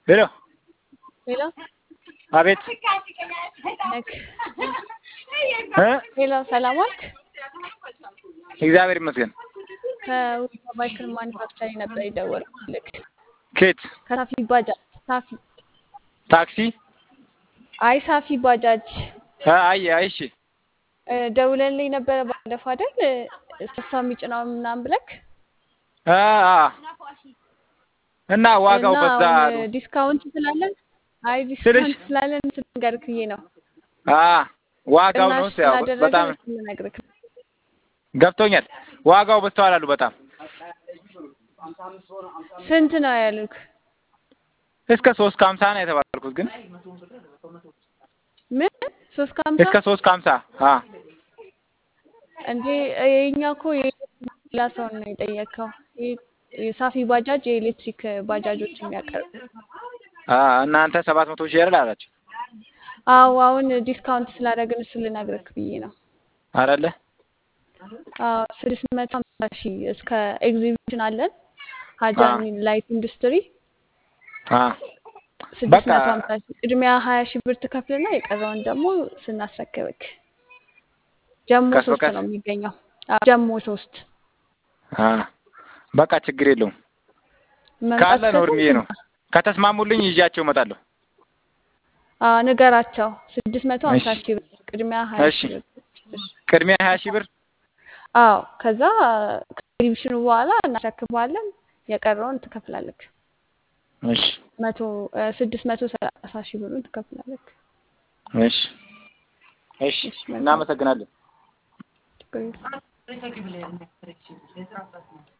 ሄሎ ሄሎ አቤት ነክ እ ሄሎ ሰላም ዋልክ? እግዚአብሔር ይመስገን። ከውባ ባይክል ማኒፋክቸሪንግ ነበር የደወልኩልክ። ኬት ከሳፊ ባጃጅ ሳፊ ታክሲ አይ ሳፊ ባጃጅ አ አይ አይ እሺ እ ደውለልኝ ነበረ ባለፈው አይደል? እሷ የሚጭነው ምናምን ብለክ አ አ እና ዋጋው እና በዛ አሁን ዲስካውንት ስላለን አይ ስልሽ ዲስካውንት ስላለን ስንገርክ ብዬ ነው። አ ዋጋው ነው ቅናሽ ያው ስላደረግን በጣም ስንነግርክ ነው። ገብቶኛል። ዋጋው በዝተዋል አሉ በጣም ስንት ነው ያሉክ? እስከ ሶስት ከሀምሳ ነው የተባልኩት ግን ምን ሶስት ከሀምሳ እስከ ሶስት ከሀምሳ አ እንዴ የኛ እኮ የሌላ ሰው ነው የጠየቀው። የ- የሳፊ ባጃጅ የኤሌክትሪክ ባጃጆች የሚያቀርብ አ እናንተ ሰባት መቶ ሺህ አይደል አላችሁ አዎ አሁን ዲስካውንት ስላደረግን እሱ ልነግርክ ብዬ ነው። አይደለ አዎ ስድስት መቶ ሀምሳ ሺህ እስከ ኤግዚቢሽን አለን አ ሀጃሚ ላይት ኢንዱስትሪ አ ስድስት በቃ መቶ ሀምሳ ሺህ ቅድሚያ ሀያ ሺህ ብር ትከፍልና የቀረውን ደግሞ ስናስረክብክ ጀሞ ቀስ ሶስት በቀስ ነው የሚገኘው። አዎ ጀሞ ሶስት አ በቃ ችግር የለውም መምጣት ካለ ነው ከቻልክ እድሜ ነው ምጣ። ከተስማሙልኝ ይዣቸው እመጣለሁ። አዎ ንገራቸው ስድስት መቶ እሺ ሀምሳ ሺህ ብር ቅድሚያ ሀያ እሺ ሺህ ብር እሺ። ቅድሚያ ሀያ ሺህ ብር አዎ ከዛ ከኤግዚቢሽኑ በኋላ እናስረክባለን። የቀረውን ትከፍላለክ። እሺ መቶ እ ስድስት መቶ ሰላሳ ሺህ ብሩን ትከፍላለክ። እሺ እሺ እሺ መልካም እናመሰግናለን። ችግር የለም።